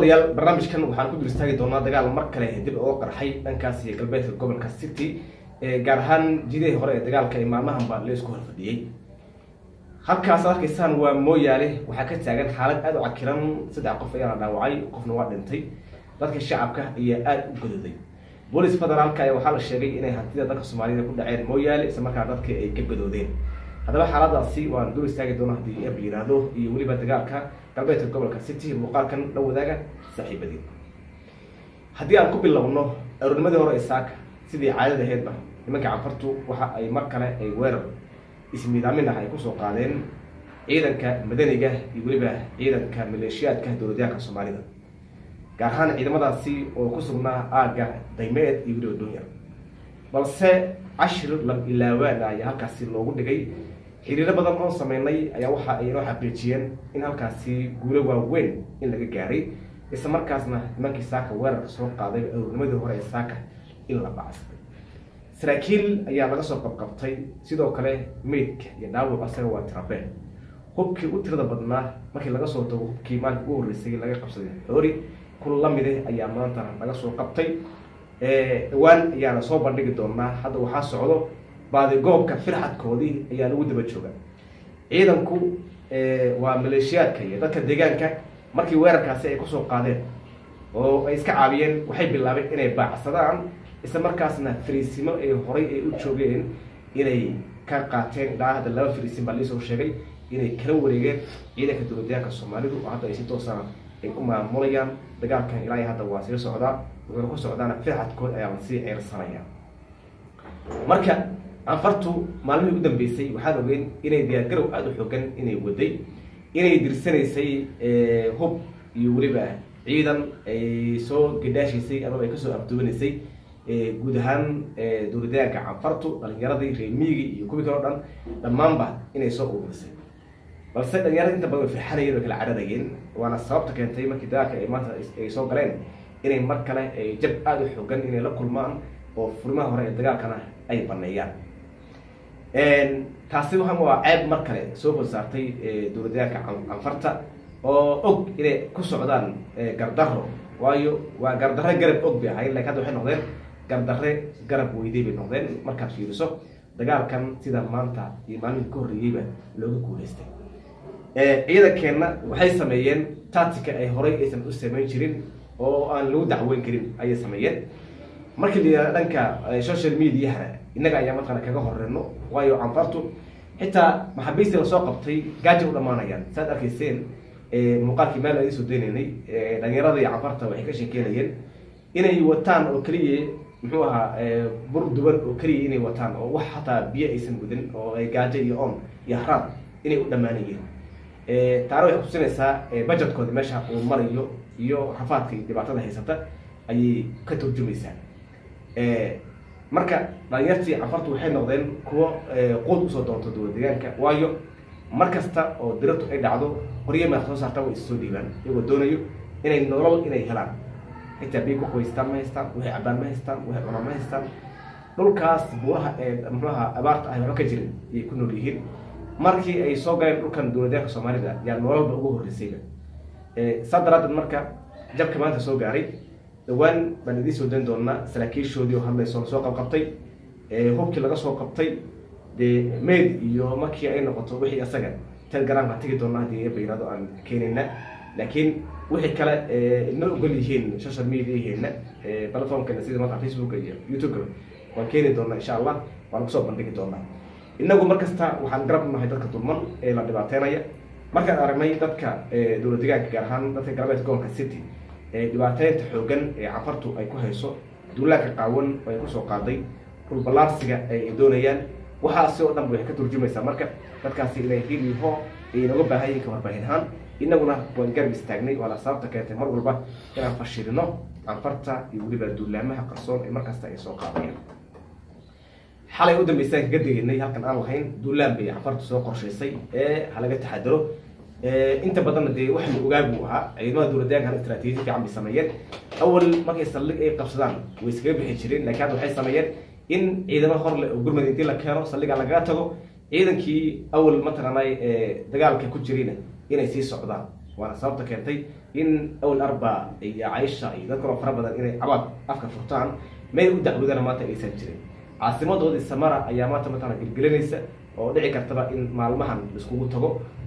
daawadayaal barnaamijkan waxaan ku dul istaagi doonaa dagaal mar kale dib oo qarxay dhankaas iyo galbeedka gobolka city gaar ahaan jidihii hore ee dagaalka ee maalmahanba la isku horfadhiyey halkaas ad arkaysaan waa mooyaale waxaa ka taagan xaalad aada u cakiran saddex qof ayaa la dhaawacay qofna waa dhintay dadka shacabka ayaa aada u godooday boolis federaalka ayaa waxaa la sheegay inay hantida dalka soomaaliyada ku dhaceen mooyaale isla markaa dadka ay ka gadoodeen haddaba xaaladaasi waan dul istaagi doona haddii ab yiraahdo iyo weliba dagaalka galbeedka gobolka city muuqaalkan la wadaaga saaxiibadii haddii aan ku bilowno aroornimadii hore ee saaka sidii caadada aheydba nimanka canfartu waxa ay mar kale ay weerar ismiidaamin ah ay kusoo qaadeen ciidanka madaniga iyo weliba ciidanka maleeshiyaadka dowladyaanka soomaalida gaar ahaan ciidamadaasi oo ku sugnaa aagga daymeed iyo weliba dunyar balse cashir lam ilaawaan ayaa halkaasi loogu dhigay xiriiro badan oon sameynay ayaa waxa ay inoo xaqiijiyeen in halkaasi guulo waaweyn in laga gaaray isla markaasna nimankii saaka weerarka soo qaaday aroornimadii hore ee saaka in la bacsaday saraakiil ayaa laga soo qabqabtay sidoo kale meydka iyo dhaawac asaga waa tirabeen hubkii u tirada badnaa markii laga soo tago hubkii maalinka ugu horreysay laga qabsaday xoori kun lamide ayaa maanta laga soo qabtay dhawaan ayaana soo bandhigi doonaa hadda waxaa socdo baadigoobka firxadkoodii ayaa lagu daba jooga ciidanku waa maleeshiyaadka iyo dadka deegaanka markii weerarkaasi ay kusoo qaadeen oo ay iska caabiyeen waxay bilaabeen inay baacsadaan isla markaasna fariisimo ay horay ay u joogeen inay ka qaateen ilaa hadda laba fariisin baa liisoo sheegay inay kala wareegeen ciidanka dowladyaanka soomaalidu oo hadda ay si toosana ay ku maamulayaan dagaalkan ilaa hadda waa sii socdaa wuxuuna ku socdaana firxadkood ayaa lasii ceersanaya marka anfartu maalmihii u dambeysay waxaan ogeyn inay diyaargarow aada u xoogan inay waday inay dirsanaysay hub iyo weliba ciidan ay soo gadhaashaysay amaba ay kasoo afduwanaysay guud ahaan dowladyaanka canfartu dhalinyaradii reemiigii iyo kuwii kaleo dhan dhammaanba inay soo ururisay balse dhalinyarada inta badan way firxanayeen way kala cararayeen waana sababta keentay markii dagaalka ay maanta ay soo galeen inay mar kale ay jab aada u xoogan inay la kulmaan oo furimaha hore ee dagaalkana ay baneeyaan taasi waxa waa ceeb mar kale soo hor saartay dowladyaanka canfarta oo og inay ku socdaan gardaro waayo waa gardarre garab og bay ahayn lakin hadda waxay noqdeen gardarre garab weyday bay noqdeen markaad fiiriso dagaalkan sida maanta iyo maalmihii ka horreeyeyba looga guuleystay ciidankeenna waxay sameeyeen tatica ay horay aysan u samayn jirin oo aan lagu dacweyn karin ayay sameeyeen markii la yihahda dhanka social mediahana innaga ayaa mataqana kaga horeyno waayo canfartu xitaa maxaabiistii lasoo qabtay gaaja u dhamaanayaan saad arkayseen muuqaalkii meel aan soo daynaynay dhalinyarada iyo canfarta waxay ka sheekeynayeen inay wataan oo keliya muxuu ahaa bur duban oo keliya inay wataan oo wax hataa biyo aysan gudin oo ay gaajo iyo on iyo haraad inay u dhammaanayeen taana waxay kusinaysaa budgetkooda meesha uu marayo iyo rafaadka iyo dhibaatada haysata ayay ka turjumaysaa marka dhalinyartii canfartu waxay noqdeen kuwo quud usoo doonto dowlad deegaanka waayo mar kasta oo diratu ay dhacdo qoryo madax soo saarta way issoo dhiibaan iyagoo doonayo inay nolol inay helaan xitaa biyo ku qabaystaan ma haystaan waxay cabaan ma haystaan waxay cunaan ma haystaan dhulkaas buuraha ee muxuaha abaarta ah waxba ka jirin ayay ku nool yihiin markii ay soo galeen dhulkan dowladyaanka soomaalida yaa nololba ugu horreysayba saa daraadeed marka jabka maanta soo gaaray dhawaan baan idiin soo dayn doonaa saraakiishoodii oo hadlayso lasoo qabqabtay hubkii laga soo qabtay dee maid iyo markii ay noqoto wixii asaga telegram baan tegi doonaa haddii bayirado aan keenayna laakiin wixii kale ina ogol yihiin social mediaheena platformkeena sida maanta facebook iyo youtube-ka waan keeni doonaa insha allah waan kusoo bandhigi doonaa inagu mar kasta waxaan garab nahay dadka dulman ee la dhibaateynaya markaan aragnay dadka dowlad deegaanka gaar ahaan dadka galbeedka gobolka city dhibaateynta xoogan ee canfartu ay ku hayso duulaanka qaawan oo ay kusoo qaaday dhulballaarsiga ay doonayaan waxaasi oo dhan waxay ka turjumaysaa marka dadkaasi inay hiliho ay inooga baahan yihin ka warbaahin ahaan inaguna waan garab istaagnay waana sababta keentay mar walba inaan fashilino canfarta iyo weliba duulaamaha qarsoon ee markasta ay soo qaadayaan xalay u dambeysaan kaga degeynay halkan aan lahayn duulaan bay canfartu soo qorshaysay ee halaga taxadaro inta badanna dee wax la ogaa buu ahaa ciidamada dowladyaankan istraatiiji fiican bay sameeyeen awal markay saldhig ay qabsadaan way iskaga bixi jireen lakin hadda waxay sameeyeen in ciidamo horle oo gurmad intii la keeno saldhiga lagaga tago ciidankii awal mataqaanay dagaalka ku jirayna inay sii socdaan waana sababta keentay in awal arba iyo caisha iyo dad kaloo fara badan inay cabaad afka furtaan meel u dacwadana maanta aysan jirin caasimadoodii samara ayaa maanta mataqana gelgelinaysa oo dhici kartaba in maalmahan laiskugu tago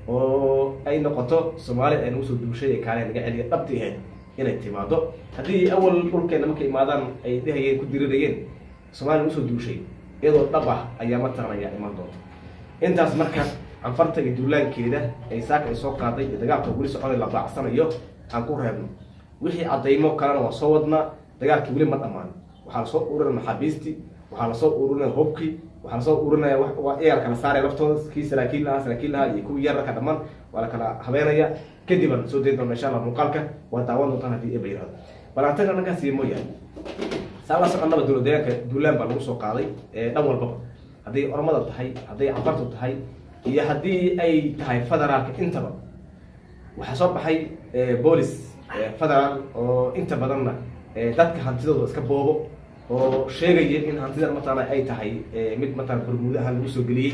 oo ay noqoto soomaali ay nagu soo duushay ee kaale naga celiya dhabti ahayd inay timaado haddii awal dhulkeena markay imaadaan ay dhehayeen ku dirirayeen soomaaliya nagu soo duushay iyadoo dhab ah ayaa mataqan ayaa iman doonta intaas marka canfarta iyo duulaankeeda ay saaka ay soo qaaday iyo dagaalka weli soconay la baacsanayo aan ku reebno wixii cadaymo kalena waa soo wadnaa dagaalkii weli ma dhammaan waxaa lasoo ururinaya maxaabiistii waxaa lasoo ururinaya hubkii waxaa lasoo ururinaya iyaa kala saaraya laftooda kii saraakiil lahaa saraakiil lahaa iyo kuwii yararka dhammaan waa la kala habeenaya kadib aan soo dayn doona insha allah muuqaalka waa daawan doontaan haddii eba yirahdo balaantaga dhankaasi mooyahay saa la soconaba dowla deegaanka duulaan baa lagu soo qaaday dhan walbaba hadday ormada tahay hadday cafartu tahay iyo haddii ay tahay federaalka intaba waxaa soo baxay boolis federaal oo inta badanna dadka hantidooda iska boobo oo sheegaya in hantidan mataqaana ay tahay mid mataqana barmuudo ahaan lagu soo geliyey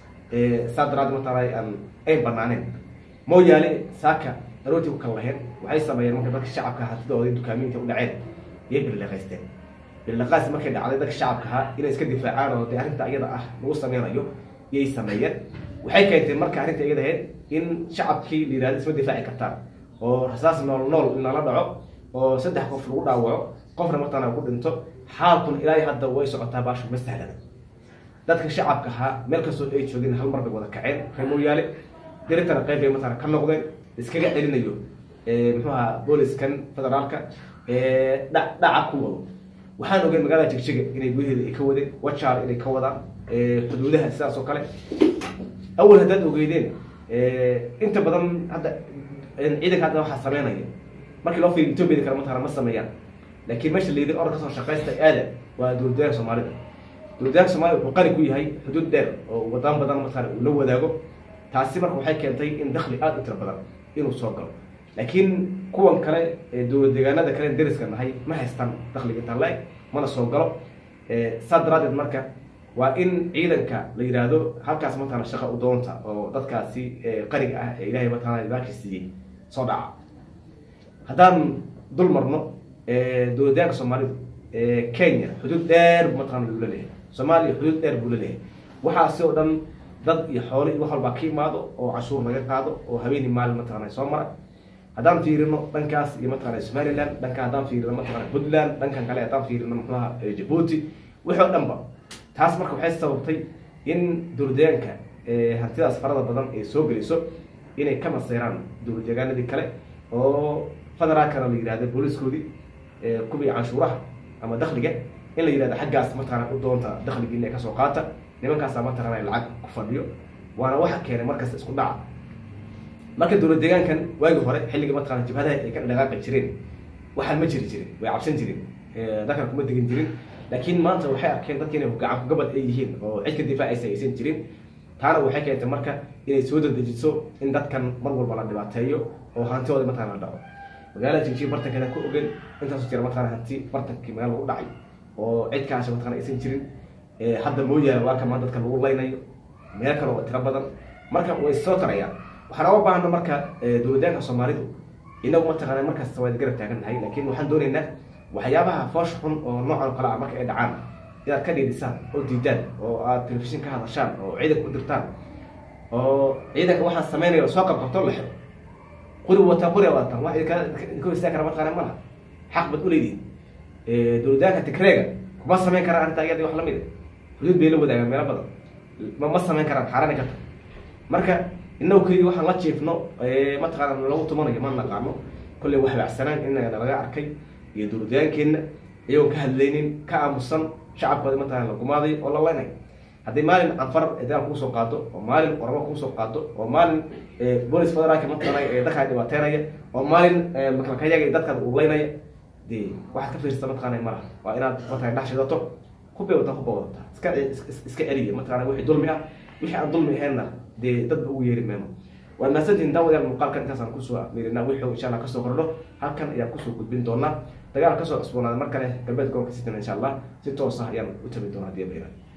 saa daraaddeed mataqaana aan ay banaaneen mooyaane saaka aroortii ku kala laheen waxay sameeyeen marka dadka shacabka hantidooda dukaaminta u dhaceen iyay birliqaysteen birliqaas markay dhacday dadka shacabka ahaa inay iska difaacaan oo dee arrinta iyada ah lagu sameynayo iyay sameeyeen waxay keentay marka arrinta iyada ahayd in shacabkii la yihahdo isma difaaci kartaan oo rasaas nool nool in lala dhaco oo saddex qof lagu dhaawaco qofna mataqana ku dhinto xaalkun ilaahay hadda way socotaa baashu ma sahlana dadka shacabka ahaa meel kastoo ay joogeen hal mar bay wada kaceen reer mooyaale diritana qayb bay mataqana ka noqdeen iskaga celinayo muxuu ahaa booliskan federaalka dha dhaca ku wado waxaan ogeyn magaalada jigjiga inay gudaheeda ay ka wadeen wajaar inay ka wadaan xuduudaha sidaas oo kale awal haddaad ogeydeen inta badan hadda ciidanka hadda waxaa sameynaya markii loo fiiriyo ethoobiada kale mataqana ma sameeyaan laakiin meesha la yidhi orod kasoo shaqaysta aada waa dowladdeegaanka soomaalida dowladdeegaanka soomaalida wuxuu qani ku yahay xuduud dheer oo wadaan badan mataqana uu la wadaago taasi marka waxay keentay in dakli aada u tiro badan inuu soo galo laakiin kuwan kale dowlad deegaanada kale deriska nahay ma haystaan dakliga intaan la-eg mana soo galo saa daraaddeed marka waa in ciidanka la yidhaahdo halkaas mataqana shaqa u doonta oo dadkaasi qariga ah ee ilahay mataqana ibaaki siiyey soo dhaca haddaan dul marno dowladyaanka soomaalidu kenya xuduud dheer bu mataqana buu la leeyahay soomaaliya xuduud dheer buu la leeyahay waxaasi oo dhan dad iyo xoole iyo wax walbaa ka imaado oo cashuur laga qaado oo habeeni maalin mataqana soo mara haddaan fiirino dhankaas iyo mataqana somaliland dhankan haddaan fiirino mataqana puntland dhankan kale haddaan fiirino muxuaha jabuuti wixii o dhan ba taas marka waxay sababtay in dowladdeegaanka hantidaas farada badan ay soo geliso inay ka maseyraan dowladdeegaanadii kale oo federaalkana la yihahda booliskoodii kuwii canshuuraha ama dakliga in la yihahdo xaggaas mataqana u doonta dakligii inay kasoo qaata nimankaasa mataqana lacag ku fadhiyo waana waxa keenay markasta isku dhaca marka dowlad deegaankan waagi hore xilliga mataqana jabhadaha ay ka dhaqaaqi jireen waxaan ma jiri jirin way cabsan jirin dadkan kuma degin jirin laakiin maanta waxay arkeen dadki inay gacan kugabad ay yihiin oo cid ka difaacaysa aysan jirin taana waxay keentay marka inay soo dadejiso in dadkan mar walba la dhibaateeyo oo hantidooda mataqana la dhaco magaalada jigjiga bartankeeda ku ogen intaasu jira mataqana hanti bartankii magaala lagu dhacay oo cid kaasha mataqana aysan jirin hadda mooyaane waa kamaan dadka lagu laynayo meel kale oo tiro badan marka way soo tarayaan waxaan oga baahna marka dowladyaanka soomaalidu inagu mataqana markasta waa garab taagan nahay laakiin waxaan doonaynaa waxyaabaha foosh xun oo noocan kale ah marka ay dhacaan inaad ka dhiidisaan oo diidaan oo aad telefishin ka hadashaan oo ciidanka u dirtaan oo ciidanka waxaan sameynaya oo soo qabqabto la xiro quri wataa quri wataan wax idinka istaa kara mataqana malaha xaq bad uleedihin dowladyaanka tigreega kuma sameyn karaan arrinta iyada wax lamid xuduud bay la wadaagaan meelo badan ma ma sameyn karaan xaarani karta marka inagu keligi waxaan la jiifno mataqaana lagu tumanayo ma naqaano kolley wax baacsanaan inaga laga arkay iyo dowladyaankeena iyagoon ka hadlaynin ka aamusan shacabkooda mataqana la gumaaday oo la leynayo haddii maalin canfar dagaal kuusoo qaado oo maalin oramo kuusoo qaado oo maalin bolis federaalka mataqana ee dadkaa dhibaateynaya oo maalin makalkayaga dadkaada uu leynaya de waxaad ka fiirsata mataqana malaha waa inaad mataqana dhex shidato hubay wata hubba wadata iska iska celiya mataqana wixii dulmi ah wixii aan dulmi ahaynna dee dadba ugu yeeri meemo waa mahadsantihin daawadayaal muuqaalkan intaasaan kusoo afmeerinaa wixii insha allah kasoo kordho halkan ayaan kusoo gudbin doonaa dagaal kasoo cusboonaaday mar kale galbeed gobolka sitan insha allah si toos ah ayaan u tabi doonaa hadii bayra